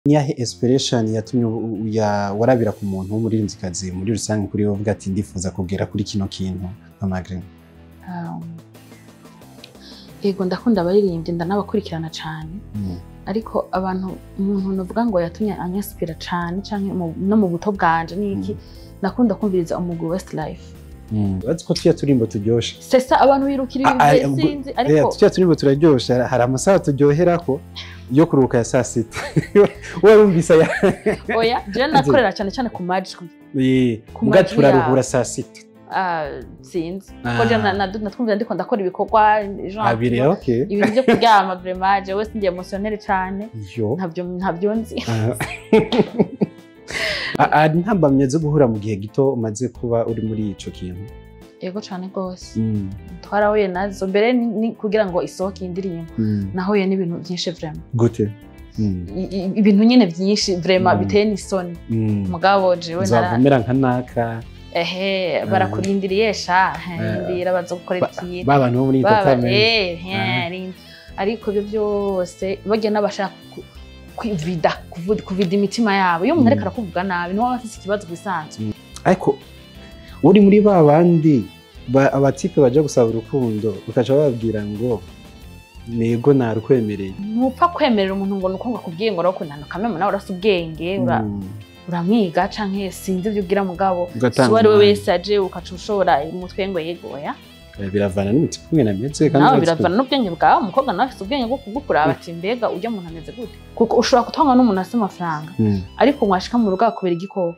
niyahe inspiration yatumye u- u- ya- warabira ku muntu w'umuririmbyikazi muri rusange kuri wowe uvuga ati ndifuza kugera kuri kino kintu nka Magrin Um, yego ndakunda abaririmbyi ndanabakurikirana cyane Mm. ariko abantu umuntu nuvuga ngo yatumye anyasipira cyane cyangwa mu- no mu buto bwanje niki nakunda kumviriza umugwi Westlife Mm. Uretse ko tujya turimbo turyoshe sesa abantu birukira ibintu Ah, ah, bye ubwo- sinzi Eh, ariko tujya turimbo turaryoshe hari- hari amasaha turyoherako yo kuruhuka ya saa sita warumvise aya oya je nakorera cyane cyane ku majwi Eh, Ku mbwa majwi turaruhura yawe. saa sita Ah, sinzi Ah. ko je na- na- natwumvira ndiko ndakora ibikorwa genre abiri okay ibintu byo kuryama vraiment jewe sinjye emotionnel cyane yo ntabyo ntabyo nzi Ah. Ah, ah, ntambamye zo guhura mu gihe gito umaze kuba uri muri ico kintu yego cyane rwose Mm, twarahuye nazo mbere ni- ni kugira ngo isohoke iyi ndirimbo mm. nahuye n'ibintu byinshi vraiment gute Mm, I- i- ibintu nyine byinshi vraiment Mm. biteye n'isoni mm. mugabo jewe nara nzavumera nka naka ehe barakurindiriye sha ndira baza gukora Ba- ikintu ba bantu bo muri Baba, Entertainment. eh, Ah. eh, rindi. ariko ibyo byose bagiye n'abashaka ku- kwivida kuvu- kuvida imitima yabo iyo umuntu Mm. ariko arakuvuga nabi niwe aba afite ikibazo bisanzwe ariko uri muri ba bandi ba- abatipe baja gusaba urukundo ukaca bababwira ngo nego narukwemereye ntupfa kwemerera umuntu ngo nuko ngo akubwiye ngo urakundana kameme nawe urasa ubwenge ura- Mm, uramwiga canke sinzi ibyo ubwira mugabo ugatanga si uwo ari we umwanya. wese aje ukaca ushobora umutwe ngo yegoya Eh, biravana n'umutima umwe nameze kandi nawe urazi ko- biravana n'ubwenge bwawe umukobwa nawe afite ubwenge bwo kugukuraba ati mbega ujya muntu ameze gute kuko ushobora kutanga n'umuntu afite amafaranga Mm. ariko mwashika mu rugo akubera igikoko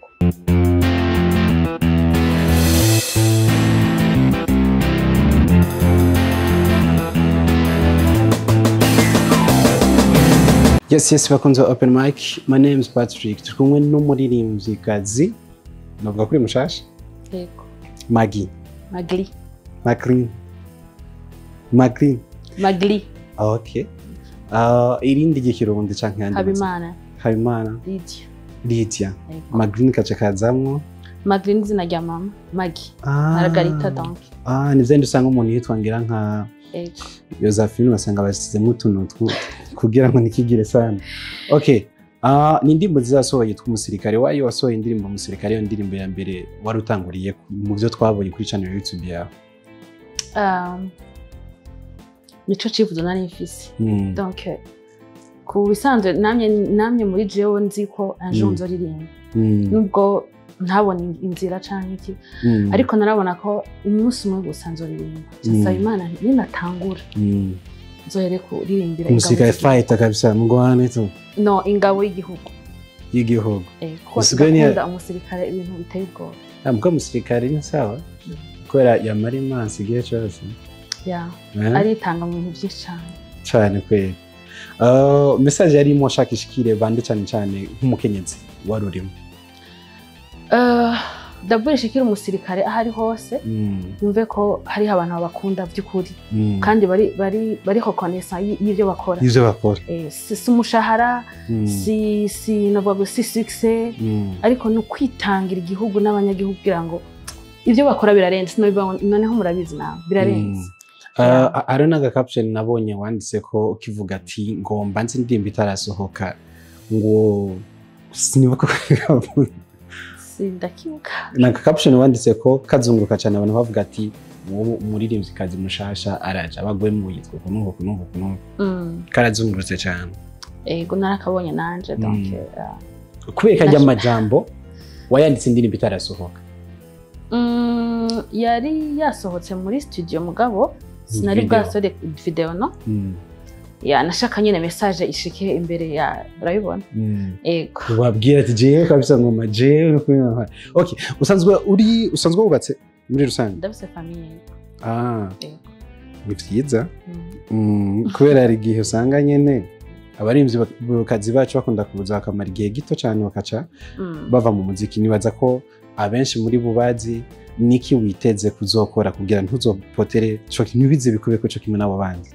Yes, yes, bakunze wa open mic. My name is Patrick. Turi kumwe n'umuririmvyikazi. Navuga kuri mushasha. yego Magi. magli Maclean. Maclean. magli Okay. Uh, irindi ry'ikirundi canke yandi habimana Habimana. lidia Lydia. yego Maclean kaca kazamwo. magli ni izina rya mama magi Ah. maragarita donc Ah, ni vyandi usanga umuntu yitwa ngira nka yego Josephine ugasanga basizemo utuntu twu- kugira ngo ntikigire sana. Okay. Uh, ni indirimbo zizasohoye yitwa umusirikare wayo wasohoye indirimbo umusirikare iyo ndirimbo ya mbere wari utanguriye mu byo twabonye kuri channel ya YouTube yawe. Um, nico cifuzo nari mfise Mm. donc ku bisanzwe namye namye muri jewe nzi ko ejo Mm. nzoririmba Mm. nubwo ntabona inzira canke iki Mm. ariko narabona ko umunsi umwe gusa nzoririmba nsaba Mm. imana ninatangura Mm. nzohere kuririmbira umusirikare ingabo z'igihugu. fighter kabisa mugwane tu no ingabo y'igihugu y'igihugu Eh, kuko Usigaye ni- ndakunda umusirikare ibintu biteye ubwoba ntabwo umusirikare ni sawa kubera yamara imansi igihe cyose ya Eh? aritanga mu bintu byinshi cyane cyane kweli Uh, message yarimo ashaka ishikire bande cyane cyane nk'umukenyezi wari urimo Eh, ndabura ishikira umusirikare aho ari hose Mm. yumve ko hariho abantu babakunda by'ukuri Mm. kandi bari bari bariho konesa y'ibyo bakora ivyo bakora Eh, si si umushahara Mm. si si navuga ngo si success Mm. ariko ni ukwitangira igihugu n'abanyagihugu kugira ngo ibyo bakora birarenze Noneho- noneho murabizi nawe birarenze Uh, Yeah. hari n'aga caption nabonye wanditse ko ukivuga ati ngo mbanze indirimbo itarasohoka ngo sinibuka ko sindakibuka ni aka caption wanditse ko kazunguruka cyane abantu bavuga ati uwo umuririmvyikazi mushasha araje abagwemo yitwa uku n'uku uku n'uku uku n'uku Mm, karazungurutse cyane ego narakabonye nanje donc Mm. eh, kubera ko ajya Nasho- amajambo wayanditse indirimbo itarasohoka mm, yari yasohotse muri studio mugabo sinari Video. bwasore video no Mm. ya nashaka nyine message ishike imbere ya urabibona Mm. ego wabwira ati jewe kabisa ngoma jewe no kubimpa okay usanzwe uri usanzwe wubatse muri rusange ndabise famille ah ego ni vyiza Mm. Mm, kubera hari igihe usanga nyene abarimvyi kazi bacu bakunda kuza bakamara igihe gito cyane bakaca Mm. bava mu muziki nibaza ko abenshi muri bo bazi niki witeze kuzokora kugira ntuzopotere co ntibize bikube ko co kimwe n'abo bandi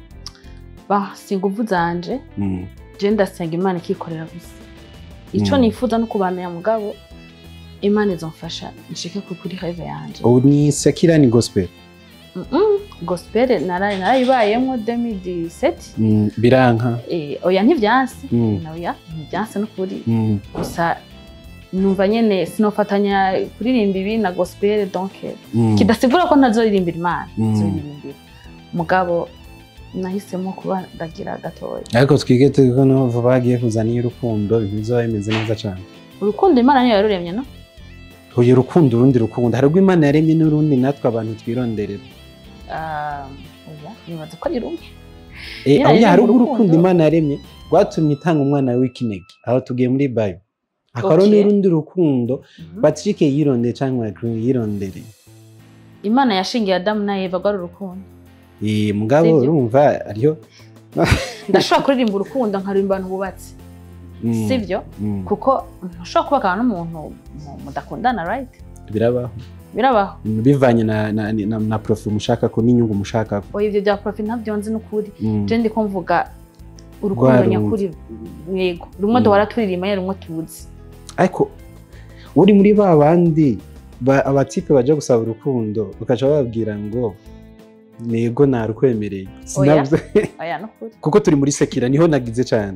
ba si inguvu zanje Mm, je ndasenga imana ikikorera gusa ico Mm. nifuza no kubana mugabo imana izomfasha nshike ku kuri have yanje ubu ni sekira ni gospel Mm-mm. gospel nara- narayibayemwo 2017 Mm, biranka eh, oya ntivyanse Mm. oya ntivyanse n'ukuri Mm, gusa numva nyene sinofatanya kuririmba ibi na gospel donc mm, kidasigura ko ntazoririmbira imana Mm. nzoririmbira mugabo nahisemo kuba ndagira gatoya ariko twige tuko n'ubu bagiye kuzana iy'urukundo ibintu bizaba bimeze neza cyane urukundo imana niyo yaruremye no uyu rukundo urundi rukundo hari ubwo imana yaremye n'urundi natwe abantu twironderera Ah, oya nibaza ko ari rumwe Eh, Nyine oya, rero hari mu ubwo rukundo- urukundo imana yaremye rwatumye itanga umwana w'ikinege aho tugiye muri bayo hakaba Okay. n'urundi rukundo Mhm. patrick yirondeye cyangwa Green yirondereye imana yashingiye adamu na eva rwari urukundo Eh, mugabo Sivyo? urumva ariyo ndashobora kuririmba urukundo nkaririmba abantu bubatse Mm, sivyo mm, kuko ntushobora kubakana n'umuntu mu- mudakundana right birabaho birabaho Mm, bivanye na, na, na, na profi mushaka ko n'inyungu mushaka ko oya ibyo bya profi ntabyo nzi n'ukuri Mm, je ndi ko mvuga urukundo Rwa nyakuri yego rumwe Mm. duhora turirimba nyine rumwe tuzi ariko uri muri ba bandi ba- abatipe baja gusaba urukundo ukaca bababwira ngo nego narukwemereye Sinabyo- oya n'ukuri kuko turi muri sekira niho nagize cyane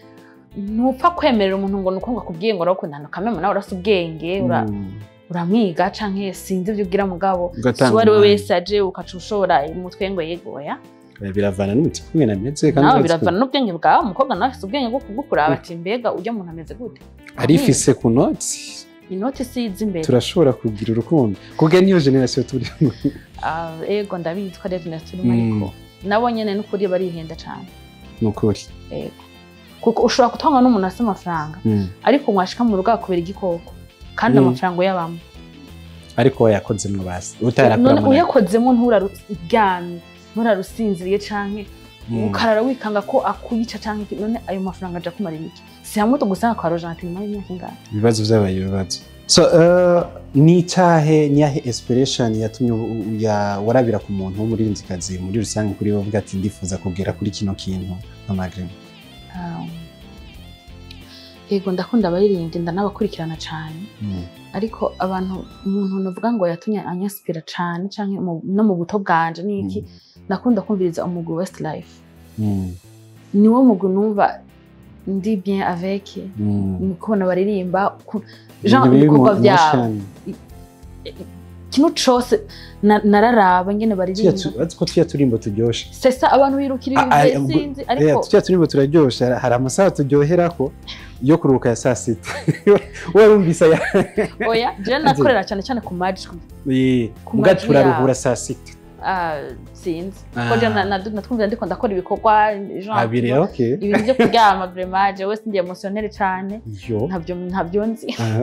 ntupfa kwemerera umuntu ngo nuko ngo akubwiye ngo urakundana ukamenya nawe urasa ubwenge ura- Mm, uramwiga canke sinzi ibyo ubwira mugabo Ugatanga si uwo ari we umwanya. wese aje ukaca ushora umutwe ngo yego oya eh, biravana n'umutima umwe nameze kandi nawe uretse biravana n'ubwenge bwawe umukobwa nawe afite ubwenge bwo kugukuraba ati mbega ujya muntu ameze gute ko arifise ku noti inoti si izi imbere turashobora kugira urukundo kuko niyo generasiyo turimo Ah, ego ndabizi ko ari na turimo Mm. ariko nabo nyene n'ukuri barihenda cane ni ukuri ego kuko ushobora gutanga n'umuntu afite amafaranga Mm. ariko mwashika mu rugo akubera igikoko kandi Mm. amafaranga uyabamo ariko we yakozemo basi utarakora none uyakozemo nturaryamye nturarusinziriye canke ukarara wikanga ko akuyica canke iki, none ayo mafaranga aja kumara iki si hamwe tugusanga kwa rojante nyuma y'imyaka ingana ibibazo byabaye ibibazo so uh, ni icyahe ni yahe inspiration yatumye u- u- ya- warabira ku muntu w'umurinzikazi muri rusange kuri we uvuga ati ndifuza kugera kuri kino kintu nka Magrine Um, yego ndakunda abaririmbyi ndanabakurikirana cane mm. ariko abantu umuntu nuvuga ngo yatumye anyasipira cane canke mu- no mu buto bwanje niki nakunda kumviriza umugwi Westlife Mm. niwo mugwi numva ndi bien avec Mm. ni kubona baririmba ku- Ibintu genre biri mu ibikorwa byabo motion. ikintu cose na- nararaba ngene Tuya baririmba tu- uretse ko tuya turimbo turyoshe sesa abantu birukira Ah, ah, ibintu ubwo- sinzi Eh, ariko tuya turimbo turaryoshe hari- hari amasaha turyoherako yo kuruhuka ya saa sita warumvise aya oya je nakorera cyane cyane ku majwi Eh, Ku muga majwi turaruhura yabo. saa sita Ah, sinzi Ah. ko je na- na- natwumvira ndiko ndakora ibikorwa genre abiri okay ibintu byo kuryama vraiment jewe sindiye emotionnel cyane yo ntabyo ntabyo nzi Ah.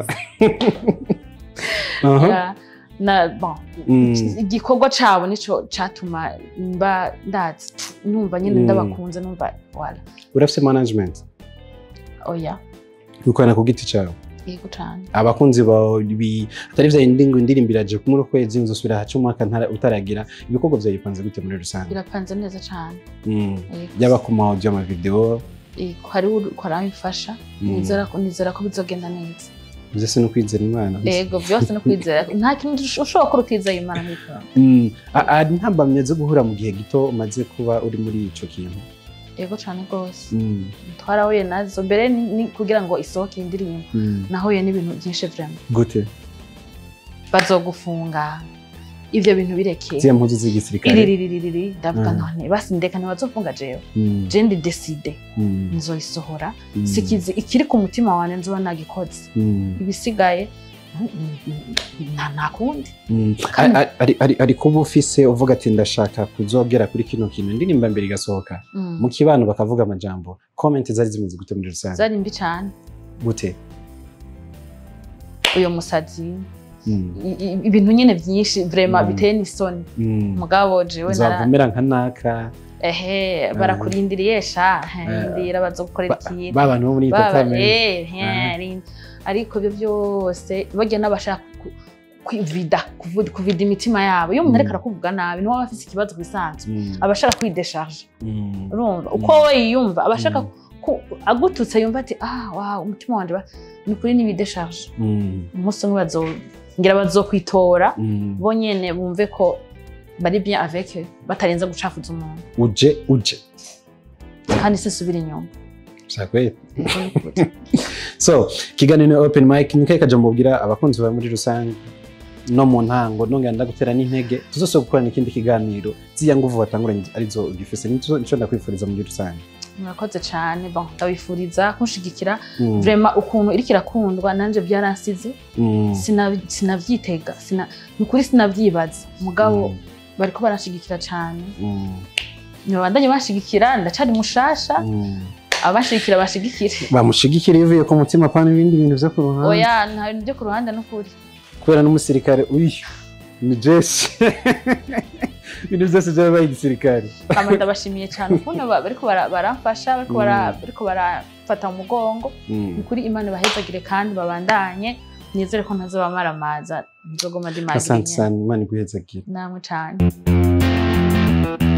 Aha. Ya, na bon Mm. igikorwa cabo nico catuma mba ndazi numva nyine Mm. ndabakunze numva wala urafite management oya wikorana ku giti cyawe yego cane abakunzi bawe bi- atari vya yindi ngo indirimbo iraje kumuri ukwezi nzosubira haca umwaka ntara- utaragira ibikorwa vyawe bipanze gute muri rusange birapanze neza cane Mm. Yego. yaba ku maudio amavideo Yego, hariho uriko aramfasha Mm. nizera ko nizera ko bizogenda neza vyose no kwizera imana yego byose no kwizera nta kintu ushobora kuba utizeye imana mwikora Mm. A- ari ntambamye zo guhura mu gihe gito umaze kuba uri muri ico kintu yego cane rwose Mm. twarahuye nazo mbere ni ni kugira ngo isohoke iyi ndirimbo Mm. nahuye n'ibintu byinshi vraiment gute bazogufunga ivyo bintu birekeye ziya mpuzu z'igisirikare iririririri ndavuga Mm. none basi ndeka ntibazofunga jewe Mm. je ndi decide Mm. nzoyisohora Mm. sikizi ikiri ku mutima wanje nzoba nagikoze Mm. ibisigaye mm, mm, mm, nta nta kundi Mm. Kandi- Ari- ari- ari- ari kuba ufise uvuga ati ndashaka kuzogera kuri kino kintu indirimbo mbere igasohoka Mm. mu kibano bakavuga amajambo comment zari zimeze gute muri rusange zari mbi cane gute uyo musazi Mm. i- i- ibintu nyine byinshi vraiment Mm. biteye n'isoni Mm. mugabo jewe nara uzavumera nka naka ehe barakurindiriye sha ndira bazogukorera Ba- ikintu ba bantu bo muri Baba, entertainment eh, Aha. eh, rin- ariko ibyo byose bajya n'abashaka ku- kwivida kuvu- kuvida imitima yabo iyo umuntu Mm. ariko arakuvuga nabi niwe aba afite ikibazo ku bisanzwe Mm. aba ashaka kwidesharge Mm. urumva uko we yiyumva aba ashaka Mm. ku- agututse yumva ati ah wow umutima wanje ba- ni ukuri n'ibidesharge Mm. umunsi umwe bazo ngira bazokwitora Mm. bo nyene bumve ko bari bien avec eux, batarenza gucafuza umuntu uje uje kandi sinsubira inyuma Sakweli. so kiganiro ni open mic ni kahe kajambo ubwira abakunzi bawe muri rusange no mu ntango nongera ndagutera n'intege tuzose gukorana ikindi kiganiro ziya nguvu watanguranye arizo ugifise nico nico ndakwifuriza muri rusange murakoze cyane bon ndabifuriza kunshigikira Mm, vrema ukuntu iriko irakundwa nanje byaransize mm, sina- sinavyitega sina ni ukuri sinavyibaza mugabo mm, bariko barashigikira cyane mm, ntibabandanye banshigikira ndacari mushasha mm. abashigikira bashigikire bamushigikira ivuye ku mutima pana ibindi bintu vyo ku ruhande oya nta bintu byo ku ruhande n'ukuri kubera n'umusirikare uyu ni jesi ibintu byose byabaye igisirikare ama ndabashimiye cyane ukuntu ba- bariko bara- baramfasha bariko bara- Mm. bariko barafata mu mugongo Mm. ni kuri imana bahezagire kandi babandanye nizere ko ntazobamaramaza nzogoma asante ndimagirinya sana imana iguhezagire namwe cyane